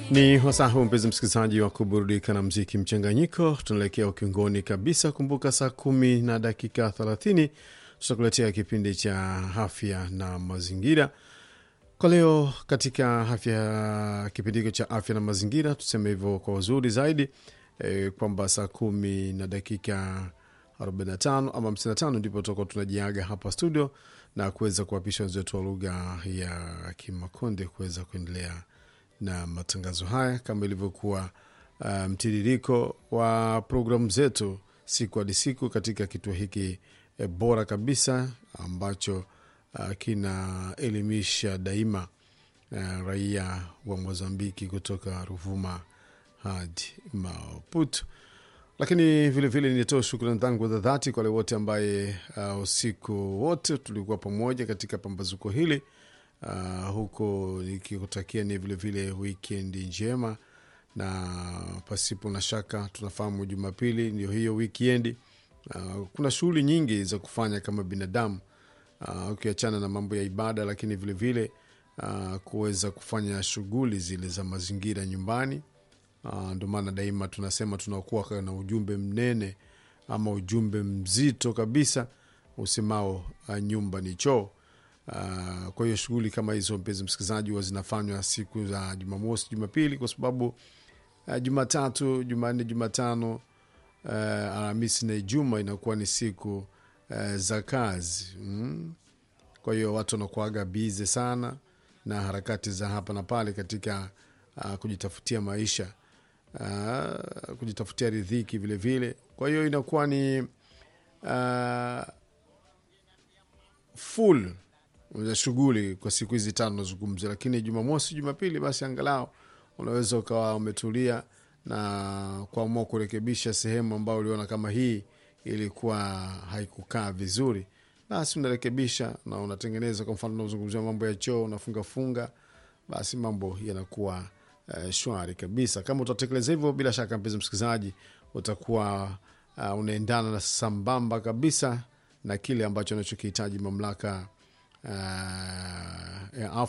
Ni wasaa huu mpenzi msikilizaji wa kuburudika na mziki mchanganyiko. Tunaelekea ukingoni kabisa. Kumbuka saa kumi na dakika thelathini tutakuletea kipindi cha afya na mazingira. Kwa leo katika afya, kipindi hiko cha afya na mazingira, tuseme hivyo kwa uzuri zaidi e, kwamba saa kumi na dakika 45 ama 55 ndipo tutakuwa tunajiaga hapa studio na kuweza kuwapisha wenzetu wa lugha ya Kimakonde kuweza kuendelea na matangazo haya kama ilivyokuwa uh, mtiririko wa programu zetu siku hadi siku katika kituo hiki e, bora kabisa ambacho uh, kinaelimisha daima uh, raia wa Mozambiki kutoka Ruvuma hadi Maputo. Lakini vilevile nitoe shukrani zangu za dhati kwa wale wote ambaye uh, usiku wote tulikuwa pamoja katika pambazuko hili uh, huko nikikutakia ni vilevile wikendi njema, na pasipo na shaka tunafahamu Jumapili ndio hiyo wikendi. Uh, kuna shughuli nyingi za kufanya kama binadamu uh, ukiachana na mambo ya ibada, lakini vilevile uh, kuweza kufanya shughuli zile za mazingira nyumbani. Uh, ndio maana daima tunasema tunakuwa na ujumbe mnene ama ujumbe mzito kabisa usemao uh, nyumba ni choo. Uh, kwa hiyo shughuli kama hizo mpenzi msikilizaji, huwa zinafanywa siku za Jumamosi, Jumapili kwa sababu uh, Jumatatu, Jumanne, Jumatano, uh, Alhamisi na Ijumaa inakuwa ni siku uh, za kazi mm. Kwa hiyo watu wanakuaga bize sana na harakati za hapa na pale katika uh, kujitafutia maisha uh, kujitafutia ridhiki vilevile. Kwa hiyo inakuwa ni uh, full za shughuli kwa siku hizi tano nazungumzia, lakini Jumamosi, Jumapili basi angalau unaweza ukawa umetulia na kuamua kurekebisha sehemu ambayo uliona kama hii ilikuwa haikukaa vizuri, basi unarekebisha na unatengeneza. Kwa mfano, unazungumzia mambo ya choo, unafungafunga, basi mambo yanakuwa uh, shwari kabisa. Kama utatekeleza hivyo, bila shaka mpenzi msikilizaji, utakuwa uh, unaendana na sambamba kabisa na kile ambacho anachokihitaji mamlaka uh, ya